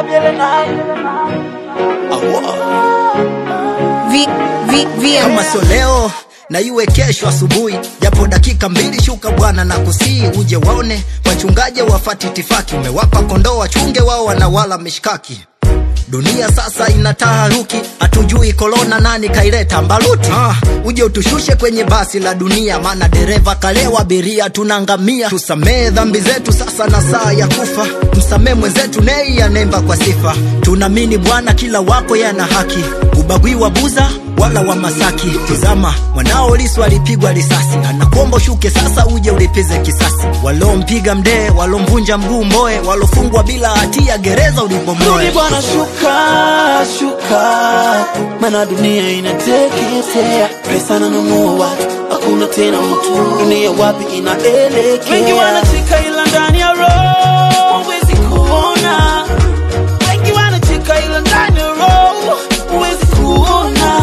V, v, VM. kama sio leo na iwe kesho asubuhi japo dakika mbili shuka bwana na kusii uje waone wachungaji wafati tifaki umewapa kondoo wachunge wao wanawala mishkaki dunia sasa ina taharuki hatujui korona nani kaileta mbaluti ah, uje utushushe kwenye basi la dunia maana dereva kalewa abiria tunangamia tusamee dhambi zetu sasa na saa ya kufa msamee mwenzetu nei anemba kwa sifa tunaamini bwana kila wako yana haki ubagui wa buza wala wa masaki tizama mwanao lisu alipigwa risasi anakuomba ushuke sasa uje ulipize kisasi walompiga mdee walomvunja mguu mboe walofungwa bila hatia gereza ulibomoe Rudi bwana, shuka shuka, mana dunia inateketea, pesa nanunua watu, hakuna tena mtu, dunia wapi inaelekea? Wengi wanacheka ila ndani ya roho huwezi kuona, wengi wanacheka ila ndani ya roho huwezi kuona.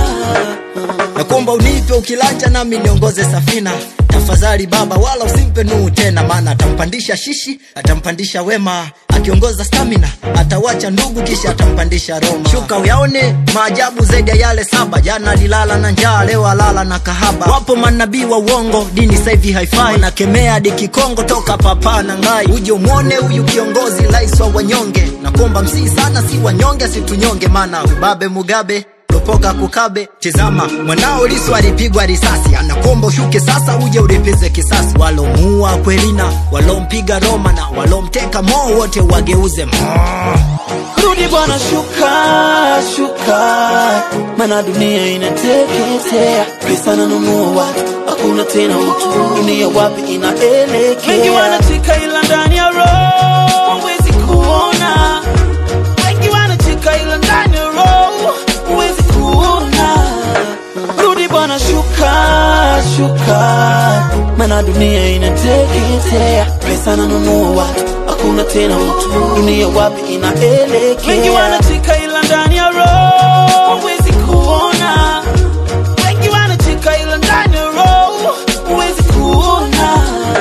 na kuomba unipe ukilanja nami niongoze safina tafadhali baba wala usimpe nuu tena maana atampandisha shishi atampandisha wema akiongoza stamina atawacha ndugu kisha atampandisha roma shuka uyaone maajabu zaidi ya yale saba jana alilala na njaa leo alala na kahaba wapo manabii wa uongo dini saivi haifai nakemea hadi kikongo toka papa na ngai uje umwone huyu kiongozi rais wa wanyonge na kuomba msii sana si wanyonge situnyonge maana ubabe mugabe lopoka kukabe tizama mwanao lisu alipigwa risasi anakomba ushuke sasa uje ulipize kisasi walomuua kwelina walompiga roma na walomteka moo wote wageuze moo Rudi bwana, shuka shuka, mana dunia inateketea, pesa nanunua watu, hakuna tena utu, dunia wapi inaelekea? Wengi wanacheka ila ndani ya roho huwezi kuona, wengi wanacheka ila ndani ya roho huwezi kuona. Rudi bwana, shuka shuka, mana dunia inateketea, pesa nanunua watu, hakuna tena utu, dunia wapi inaelekea? Wengi wanacheka ila ndani ya roho huwezi kuona, wengi wanacheka ila ndani ya roho huwezi kuona.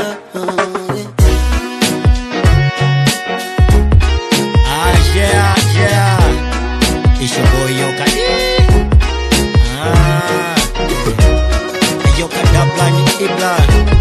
Ah, yeah, yeah. It's your boy Yoka. Ah. Yoka Dabla ni Ibla.